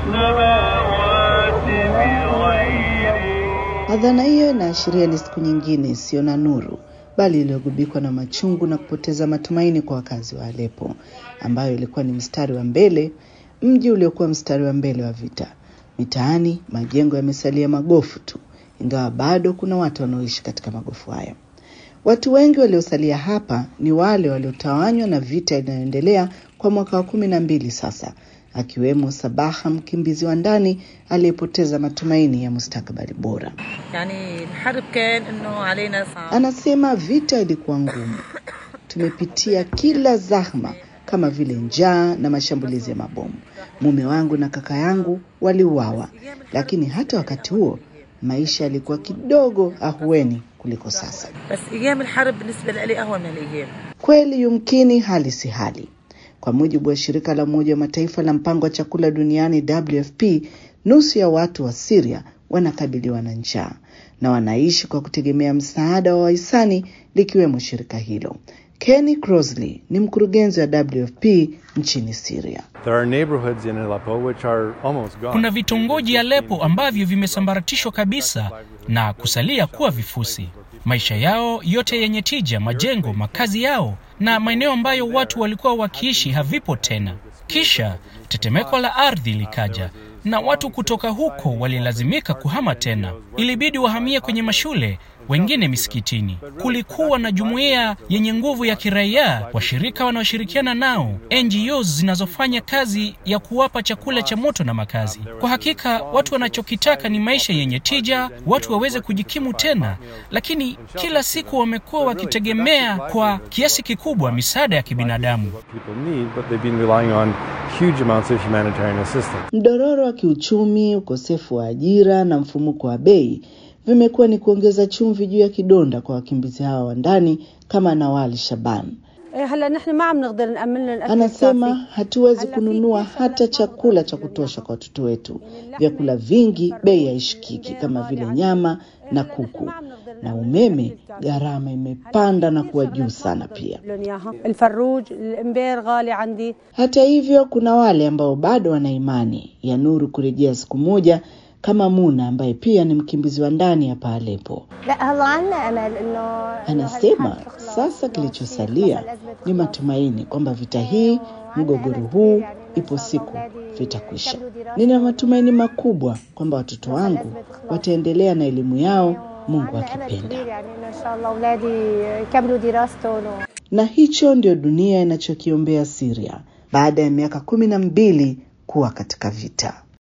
Adhana hiyo inaashiria ni siku nyingine isiyo na nuru, bali iliyogubikwa na machungu na kupoteza matumaini kwa wakazi wa Aleppo, ambayo ilikuwa ni mstari wa mbele, mji uliokuwa mstari wa mbele wa vita. Mitaani majengo yamesalia magofu tu, ingawa bado kuna watu wanaoishi katika magofu hayo. Watu wengi waliosalia hapa ni wale waliotawanywa na vita inayoendelea kwa mwaka wa kumi na mbili sasa, akiwemo Sabaha, mkimbizi wa ndani aliyepoteza matumaini ya mustakabali bora. يعني الحرب كان انه علينا صعب Anasema vita ilikuwa ngumu, tumepitia kila zahma kama vile njaa na mashambulizi ya mabomu. Mume wangu na kaka yangu waliuawa, lakini hata wakati huo maisha yalikuwa kidogo ahueni kuliko sasa. بس ايام الحرب بالنسبه لي اهون من الايام Kweli yumkini hali si hali. Kwa mujibu wa shirika la Umoja wa Mataifa la mpango wa chakula duniani WFP, nusu ya watu wa Syria wanakabiliwa na njaa na wanaishi kwa kutegemea msaada wa wahisani likiwemo shirika hilo. Kenny Crosley ni mkurugenzi wa WFP nchini Syria. There are neighborhoods in Aleppo which are almost gone. Kuna vitongoji Aleppo ambavyo vimesambaratishwa kabisa na kusalia kuwa vifusi. Maisha yao yote yenye tija, majengo, makazi yao na maeneo ambayo watu walikuwa wakiishi havipo tena. Kisha tetemeko la ardhi likaja na watu kutoka huko walilazimika kuhama tena. Ilibidi wahamie kwenye mashule, wengine misikitini. Kulikuwa na jumuiya yenye nguvu ya kiraia, washirika wanaoshirikiana nao, NGOs zinazofanya kazi ya kuwapa chakula cha moto na makazi. Kwa hakika watu wanachokitaka ni maisha yenye tija, watu waweze kujikimu tena, lakini kila siku wamekuwa wakitegemea kwa kiasi kikubwa misaada ya kibinadamu. What people need, but they've been relying on huge amounts of humanitarian assistance. Mdororo wa kiuchumi, ukosefu wa ajira na mfumuko wa bei vimekuwa ni kuongeza chumvi juu ya kidonda kwa wakimbizi hawa wa ndani kama Nawal Shaban. هلا نحن ما عم نقدر نأمن لهم الأكل Anasema الكافي. hatuwezi kununua hata chakula cha kutosha kwa watoto wetu. Vyakula vingi bei haishikiki kama vile nyama na kuku, na umeme gharama imepanda na kuwa juu sana pia. لهم إياها. الفروج الإمبير غالي عندي Hata hivyo, kuna wale ambao bado wana imani ya nuru kurejea siku moja, kama Muna ambaye pia ni mkimbizi wa ndani hapa Aleppo. لا هلا عنا امل انه Anasema sasa kilichosalia ni matumaini kwamba vita hii, mgogoro huu, ipo siku vitakwisha. Nina matumaini makubwa kwamba watoto wangu wataendelea na elimu yao, Mungu akipenda. يعني انه ان شاء الله اولادي يكملوا دراستهم Na hicho ndio dunia inachokiombea Syria baada ya miaka kumi na mbili kuwa katika vita.